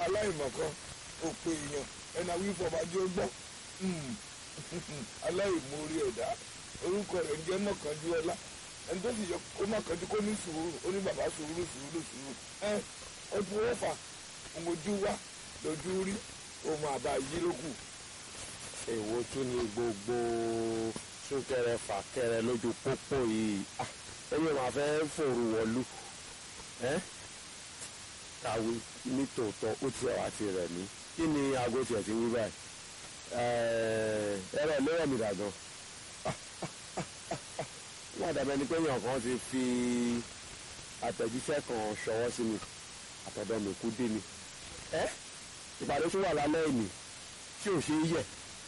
aláìmọ̀kan òpè èèyàn ẹ̀nà wífọ̀ bá jẹ́ ó gbọ́ aláìmoore ẹ̀dá orúkọ rẹ̀ ń jẹ́ mọ̀kànjúọlá ẹni tó sì yẹ kó mọ̀kànjú kó ní sùúrù ó ní bàbá sùúrù sùúrù sùúrù ẹ ojú ó fà ojú wá lójú rí ohun àbá yí ló kù. èwo tún ni gbogbo súnkẹrẹ fàkẹrẹ lójú pópó yìí Ah, ẹni máa fẹ́ fòrò wọ̀lú ẹ́ kàwé ní tòótọ́ ó ti ẹ̀wà ti rẹ̀ mí kí ni aago tiẹ̀ ti wí báyìí ẹ̀rọ ìlérò mi dàgbọ́n wọ́n dàbẹ́ ni pé èèyàn kan ti fi àtẹ̀jíṣẹ́ kan ṣọwọ́ sí mi àtọ̀dọ̀ mi kú dé mi ẹ́ ìpàdé tó wà lálẹ́ ìní tí ò ṣe é yẹ̀.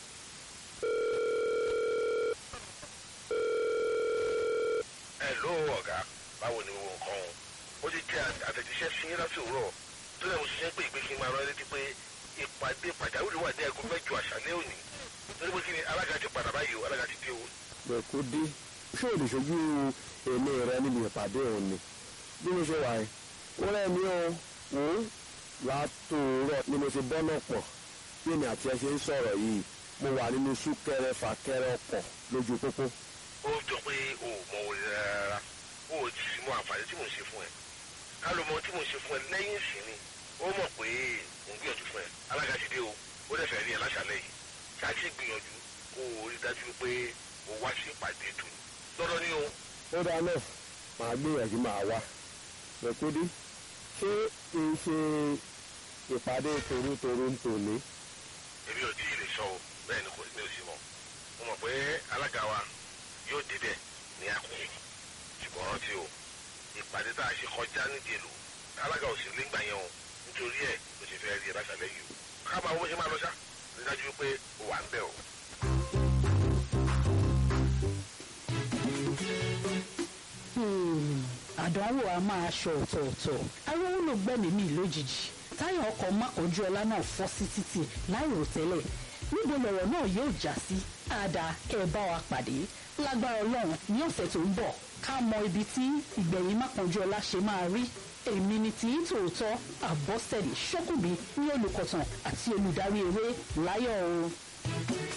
ẹ ló ọ̀gá báwo ni gbogbo nǹkan o ó ti jẹ́ àtẹ̀jíṣẹ́ sí yín láti òwúrọ̀ tó lẹ́nu ṣiṣẹ́ pé ìpè kí n máa rán létí pé ìpàdé pàjáwìrì wà ní ẹ̀gún mẹ́jọ àṣálẹ́ òní torí pé kí ni alága ti padà báyìí o alága ti dé o. bẹ̀kú dé ṣé ò lè ṣojú èmi rẹ níbi ìpàdé òun ni bí mo ṣe wà yìí ó rẹ̀ mí o wò ó látòórọ̀ ni mo ṣe bọ́nà pọ̀ bí èmi àti ẹ ṣe ń sọ̀rọ̀ yìí mo wà nínú súnkẹrẹ fàkẹrẹ ọkọ̀ lójú pópó ó jọ pé o ò mọ orí rárá o ò sì mọ àǹfààní tí mò ń ṣe fún ẹ ká ló mọ tí mò ń ṣe fún ẹ lẹ́yìn ìsìnì ó mọ̀ pé mò ń gbìyànjú fún ẹ alága ti dé o ó dẹ̀ fẹ́ rí ẹ láṣálẹ́ yìí ṣáàṣì gbìyànjú kó o rí dájú pé o wá sí ìpàdé tù lọ́dọ̀ ni o. ó dáa náà màá gbìyànjú máa wá bẹ̀kú dé ṣé kì í ṣe ìpàdé torútorú ń tòní èmi ò tí ì lè sọ o bẹ́ẹ̀ ni kò ní òsì mọ́ mo mọ̀ pé alága wa yóò débẹ̀ ní àkókò ṣùgbọ́n rántí o ìpàdé tá a ṣe kọjá nídìí èlò alága ò sì lè gbà yẹn o nítorí ẹ̀ ló ṣe fẹ́ rí ẹ láṣálẹ́ yìí o ká máa wọ́n ṣe máa lọ ṣá rí dájú pé o wà ń bẹ̀ o. àdánwò a máa ṣọ ọ̀tọ̀ọ̀tọ̀ arówó ló gbẹ̀mí mi lójijì táyà ọkọ̀ mákànjú ọlá náà fọ́ sí títì láìròtẹ́lẹ̀ níbo lọ̀rọ̀ náà yóò já sí àdá kẹ́ ẹ bá wa pàdé lágbára ọlọ́run ní ọ̀sẹ̀ tó ń bọ̀ ká mọ ibi tí ìgbẹ̀yìn mákànjú ọlá ṣe máa rí èmi ni tí tòótọ́ àbọ̀sẹ̀lì ṣọ́kùnbí ní olùkọ̀tàn àti olùdarí eré láyọ̀ o.